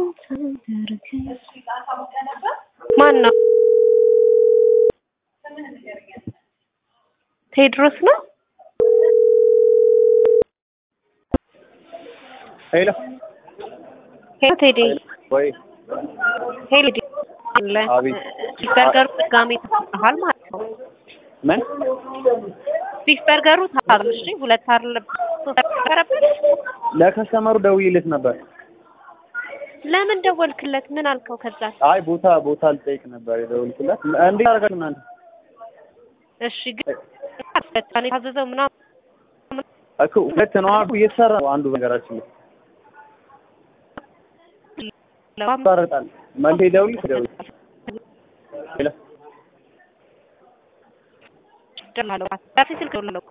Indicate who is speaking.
Speaker 1: ማን ነው? ቴድሮስ ነው?
Speaker 2: ሄሎ
Speaker 1: ሄሎ ቴዲ
Speaker 2: ወይ
Speaker 1: ሄሎ ቴዲ አለ
Speaker 2: አቤት።
Speaker 1: ቢፍ በርገሩ ድጋሜ ተሰጥቷል ማለት ነው።
Speaker 2: ምን
Speaker 1: ቢፍ በርገሩ ታርል እሺ፣ ሁለት ታርል ነበረበት።
Speaker 2: ለከስተመሩ ደውዬለት ነበር።
Speaker 1: ለምን ደወልክለት? ምን አልከው? ከዛ
Speaker 2: አይ ቦታ ቦታ ልጠይቅ ነበር የደወልኩለት። እንዴት አደረጋችሁ እናንተ?
Speaker 1: እሺ ግን የታዘዘው ምናምን
Speaker 2: እኮ ሁለት ነው አሉ እየተሰራ ነው አንዱ ነገራችን ላይ ይቋረጣል። መልሼ ደውል ደውል ሄሎ
Speaker 1: ደላለው ስልክ ደውላለሁ